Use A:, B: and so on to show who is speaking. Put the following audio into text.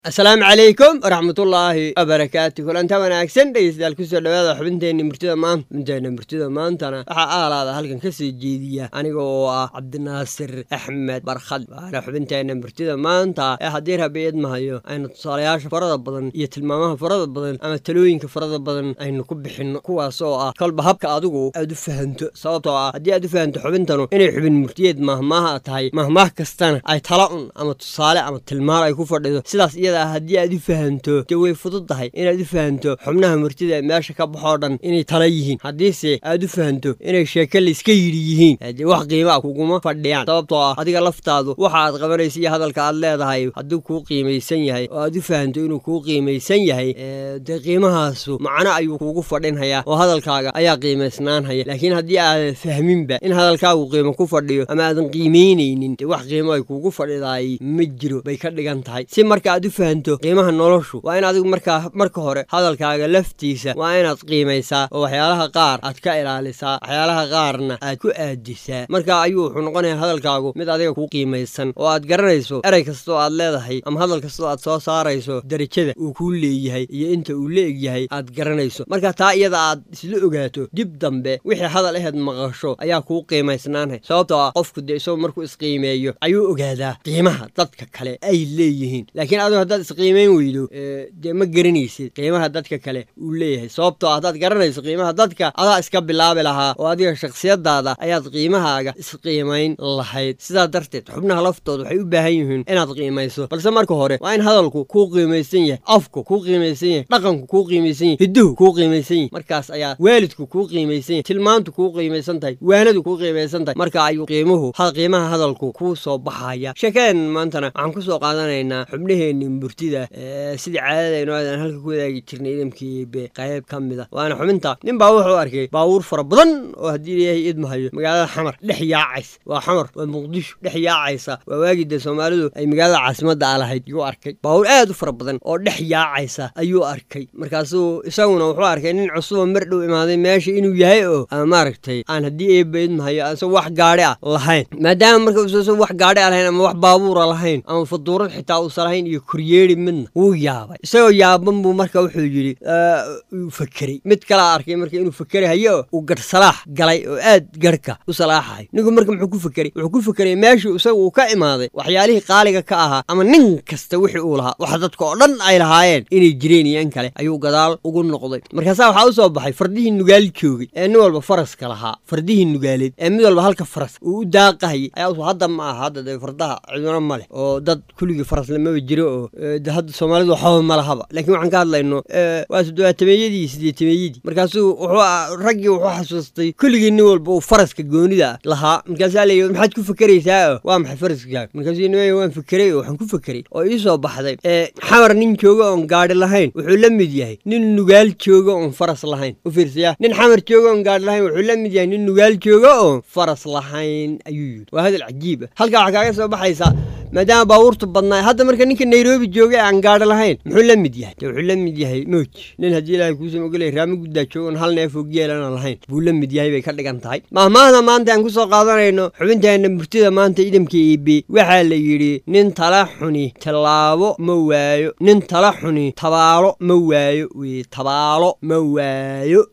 A: asalaamu calaykum waraxmatullaahi wabarakaatu kulanta wanaagsan dhegeystayaal kusoo dhawaada xubinteenna murtida maanta xubinteenna murtida maantana waxaa aalaada halkan ka soo jeediya aniga oo ah cabdinaasir axmed barkhad waana xubinteenna murtida maanta ee haddii rabi idmahayo aynu tusaalayaasha farada badan iyo tilmaamaha farada badan ama talooyinka farada badan aynu ku bixinno kuwaas oo ah kolba habka adigu aad u fahanto sababtoo ah haddii aad u fahanto xubintanu inay xubin murtiyeed mahmaaha tahay mahmaah kastana ay tala un ama tusaale ama tilmaan ay ku fadhido sidaas iyada ah haddii aad u fahanto dee way fudud tahay inaad u fahanto xubnaha murtida ee meesha ka baxoo dhan inay tala yihiin haddiise aad u fahanto inay sheeke layska yidhi yihiin dee wax qiima a kuguma fadhiyaan sababtoo ah adiga laftaadu waxa aad qabanaysa iyo hadalka aad leedahay hadduu kuu qiimaysan yahay oo aad u fahanto inuu kuu qiimaysan yahay dee qiimahaasu macno ayuu kuugu fadhinhayaa oo hadalkaaga ayaa qiimaysnaanhaya laakiin haddii aadan fahminba in hadalkaagu qiimo ku fadhiyo ama aadan qiimaynaynin dee wax qiimo ay kuugu fadhidaay ma jiro bay ka dhigan tahay si marka aad u fahanto qiimaha noloshu waa in adigu markaa marka hore hadalkaaga laftiisa waa inaad qiimaysaa oo waxyaalaha qaar aad ka ilaalisaa waxyaalaha qaarna aad ku aadisaa marka ayuu wuxuu noqonayaa hadalkaagu mid adiga kuu qiimaysan oo aad garanayso erey kastoo aad leedahay ama hadal kastoo aad soo saarayso darajada uu kuu leeyahay iyo inta uu la egyahay aad garanayso marka taa iyada aad isla ogaato dib dambe wixii hadal aheed maqasho ayaa kuu qiimaysnaanhay sababtoo ah qofku dee isagoo markuu isqiimeeyo ayuu ogaadaa qiimaha dadka kale ay leeyihiin laakiin adigu haddaad isqiimayn weydo dee ma garanaysid qiimaha dadka kale uu leeyahay sababtoo ah haddaad garanayso qiimaha dadka adaa iska bilaabi lahaa oo adiga shakhsiyadaada ayaad qiimahaaga isqiimayn lahayd sidaa darteed xubnaha laftooda waxay u baahan yihiin inaad qiimayso balse marka hore waa in hadalku kuu qiimaysan yahay afku kuu qiimaysan yahay dhaqanku kuu qiimaysan yahay hidduhu kuu qiimaysan yahay markaas ayaa waalidku kuu qiimaysan yahay tilmaantu kuu qiimaysan tahay waanadu kuu qiimaysan tahay marka ayuu qiimuhu qiimaha hadalku kuu soo baxaya sheekadeen maantana waxaan ku soo qaadanaynaa xubnaheenni murtida sidii caadadaynu aadan halka ku wadaagi jirnay idamkiibe qayb ka mida waana xubinta nin baa wuxuu arkay baabuur fara badan oo haddii ilaahay idmahayo magaalada xamar dhex yaacaysa waa xamar waa muqdisho dhex yaacaysa waa waagii dee soomaalidu ay magaalada caasimadda a lahayd yuu arkay baabuur aad u fara badan oo dhex yaacaysa ayuu arkay markaasuu isaguna wuxuu arkay nin cusuboo mar dhow imaaday meesha inuu yahay oo ama maaragtay aan haddii eeba idmahayo aansan wax gaadhi ah lahayn maadaama marka uusan wax gaadhi a lahayn ama wax baabuura lahayn ama faduurad xitaa uusan lahayn iyo koryeeri midna wuu yaabay isagoo yaaban buu marka wuxuu yidhi uu fakeray mid kalaa arkay marka inuu fakerahayo uu garh salaax galay oo aad garhka u salaaxayo ninku marka muxuu ku fekeray wuxuu ku fekeray meeshii isaga uu ka imaaday waxyaalihii qaaliga ka ahaa ama nin kasta wixii uu lahaa wax dadka oo dhan ay lahaayeen inay jireen iyo in kale ayuu gadaal ugu noqday markaasaa waxaa u soo baxay fardihii nugaal joogay ee nin walba faraska lahaa fardihii nugaaleed ee mid walba halka faras uu u daaqahayay ayaa hadda ma aha hadda dee fardaha ciduna ma leh oo dad kuligii faras lamaba jiro oo hadda soomaalidu waxaba ma lahaba laakiin waxaan ka hadlayno waa toddobaatameeyadii sideetameeyadii markaasuu wuxuu raggii wuxuu xasuustay kulligii nin walba uu faraska goonida lahaa markaasaa leeyi maxaad ku fekeraysaa oo waa maxay faraskaaga markaasuu nimaya waan fekeray oo waxaan ku fekeray oo ii soo baxday xamar nin jooga oon gaadhi lahayn wuxuu la mid yahay nin nugaal jooga oon faras lahayn u fiirsaya nin xamar jooga oon gaadhi lahayn wuxuu la mid yahay nin nugaal jooga oon faras lahayn ayuu yidhi waa hadal cajiib ah halkaa waxaa kaaga soo baxaysaa maadaama baabuurtu badnaa hadda marka ninka nairobi joogay aan gaadhi lahayn muxuu la mid yahay de wuxuu la mid yahay mooj nin haddii ilaahay kuusan ogolay raamo guddaa joogoon hal neefoo geelana lahayn buu la mid yahay bay ka dhigan tahay mahmaahda maanta aan ku soo qaadanayno xubinteenna murtida maanta idamka iibi waxaa la yidhi nin tala xuni tallaabo ma waayo nin tala xuni tabaalo ma waayo weye tabaalo ma waayo